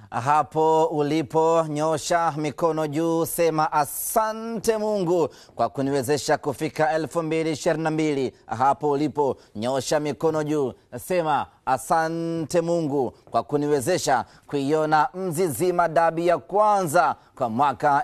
Hapo ulipo nyosha mikono juu, sema asante Mungu kwa kuniwezesha kufika 2022. Hapo ulipo nyosha mikono juu, sema asante Mungu kwa kuniwezesha kuiona Mzizima dabi ya kwanza kwa mwaka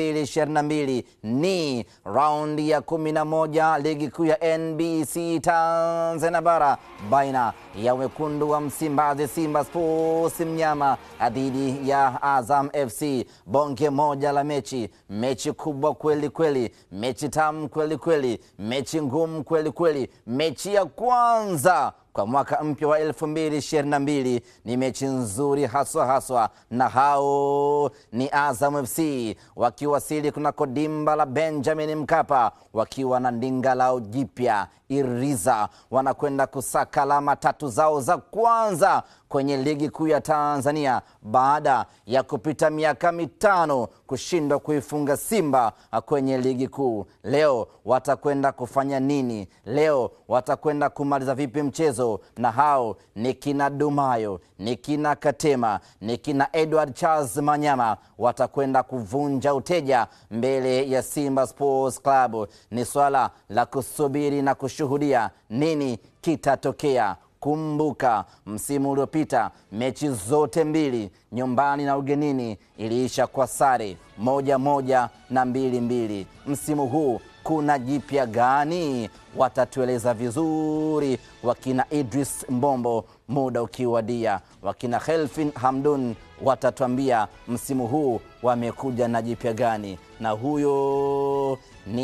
2022. Ni raundi ya 11 ligi kuu ya NBC Tanzania bara baina ya wekundu wa Msimbazi Simba Sports Mnyama dhidi ya Azam FC. Bonge moja la mechi, mechi kubwa kweli kweli, mechi tamu kweli kweli, mechi ngumu kweli kweli, mechi ya kwanza kwa mwaka mpya wa 2022 ni mechi nzuri haswa haswa, na hao ni Azam FC wakiwasili kunako dimba la Benjamin Mkapa wakiwa na ndinga lao jipya Iriza, wanakwenda kusaka alama tatu zao za kwanza kwenye ligi kuu ya Tanzania baada ya kupita miaka mitano kushindwa kuifunga Simba kwenye ligi kuu. Leo watakwenda kufanya nini? Leo watakwenda kumaliza vipi mchezo? Na hao ni kina Dumayo, ni kina Katema, ni kina Edward Charles Manyama, watakwenda kuvunja uteja mbele ya Simba Sports Club. Ni swala la kusubiri na kushuhudia nini kitatokea. Kumbuka msimu uliopita mechi zote mbili nyumbani na ugenini iliisha kwa sare moja moja na mbili mbili. Msimu huu kuna jipya gani? Watatueleza vizuri wakina Idris Mbombo muda ukiwadia, wakina Helfin Hamdun watatuambia msimu huu wamekuja na jipya gani, na huyo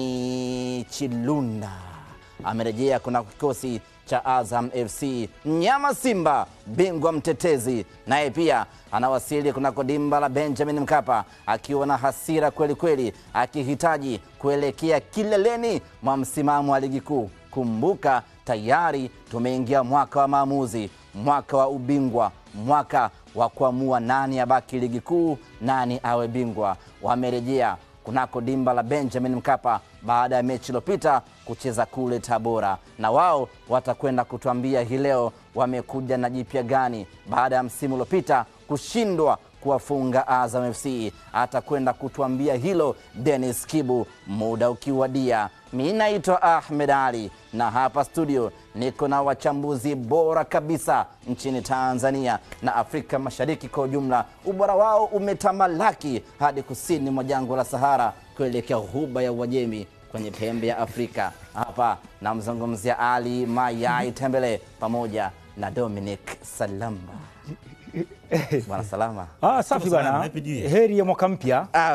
ni Chilunda amerejea kuna kikosi cha Azam FC. Mnyama Simba bingwa mtetezi naye pia anawasili kunako dimba la Benjamin Mkapa akiwa na hasira kweli kweli, akihitaji kuelekea kileleni mwa msimamo wa ligi kuu. Kumbuka tayari tumeingia mwaka wa maamuzi, mwaka wa ubingwa, mwaka wa kuamua nani abaki ligi kuu, nani awe bingwa. Wamerejea kunako dimba la Benjamin Mkapa baada ya mechi iliyopita kucheza kule Tabora, na wao watakwenda kutuambia hii leo wamekuja na jipya gani baada ya msimu uliopita kushindwa kuwafunga Azam FC. Atakwenda kutuambia hilo Dennis Kibu muda ukiwadia. Mi naitwa Ahmed Ali na hapa studio niko na wachambuzi bora kabisa nchini Tanzania na Afrika Mashariki kwa ujumla. Ubora wao umetamalaki hadi kusini mwa jangwa la Sahara kuelekea ghuba ya Uajemi kwenye pembe ya Afrika. Hapa namzungumzia Ali Mayai Tembele pamoja na Dominic Salamba. Bwana Salama. Ah, safi bwana, heri ya mwaka mpya.